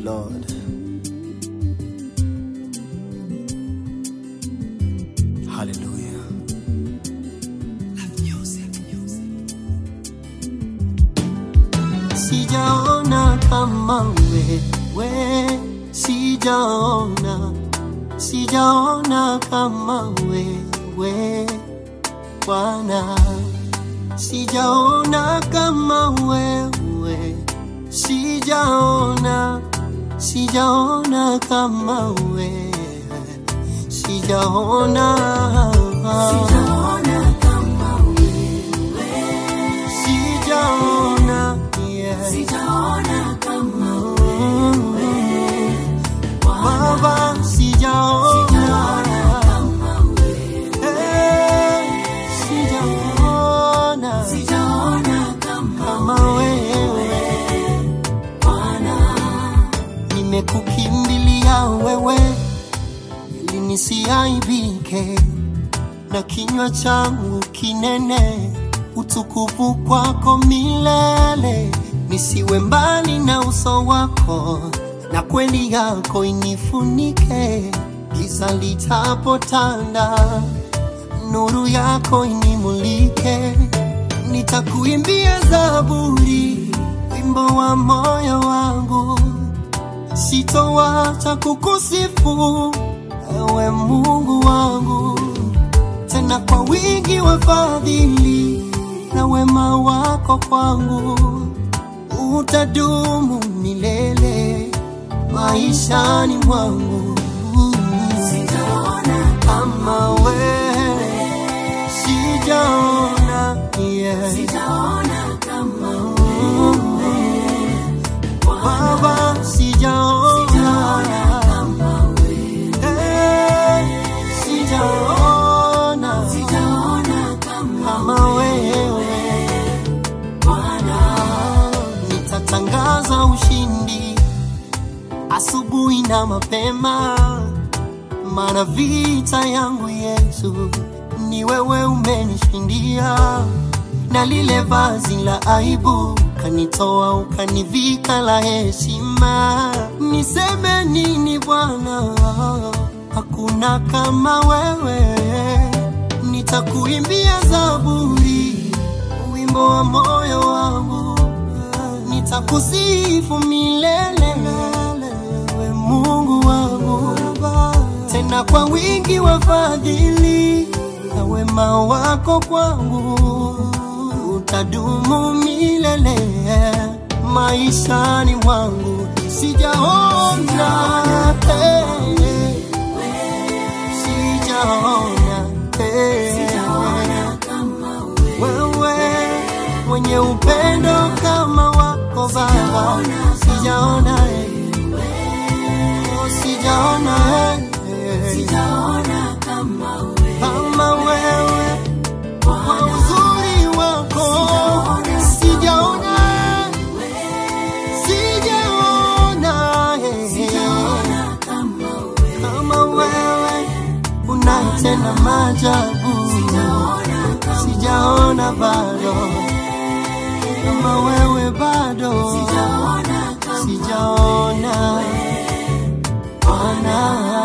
Lord. Hallelujah. Sijaona kama wewe, sijaona, sijaona kama wewe Bwana, sijaona kama wewe, sijaona, sijaona kama wewe, sijaona, Sijaona kama wewe, sijaona, yeah. sijaona kama wewe, Baba, sijaona, sijaona kama wewe, eh, sijaona sijaona kama kama wewe. Bwana. nimekukimbilia wewe ili nisiaibike na kinywa changu kinene utukufu kwako milele nisiwe mbali na uso wako na kweli yako inifunike giza litapotanda nuru yako inimulike nitakuimbia zaburi wimbo wa moyo wangu sitowacha kukusifu ewe Mungu wangu, tena kwa wingi wa fadhili na wema wako kwangu utadumu milele maishani mwangu. Sijaona Kama wewe sijaona, yeah. sijaona kama wewe, Baba sijaona sijaona kama wewe, Eh, sijaona sijaona kama kama wewe Bwana. nitatangaza ushindi asubuhi na mapema maana vita yangu Yesu ni wewe umenishindia na lile vazi la aibu kanitoa ukanivika la heshima niseme nini Bwana hakuna kama wewe nitakuimbia zaburi wimbo wa moyo wangu nitakusifu milele we Mungu wangu tena kwa wingi wa fadhili na wema wako kwangu utadumu milele maishani mwangu sijaona eh, sijaona eh, Sijaona kama wewe, wewe mwenye upendo kama wako Baba, sijaona eh, oh, sijaona eh, sijaona kama wewe, kama wewe kwa Bwana. uzuri wako sijaona sijaona eh, Sijaona kama wewe, kama wewe unatenda maajabu sijaona kama sijaona bado kama wewe bado sijaona kama sijaona Bwana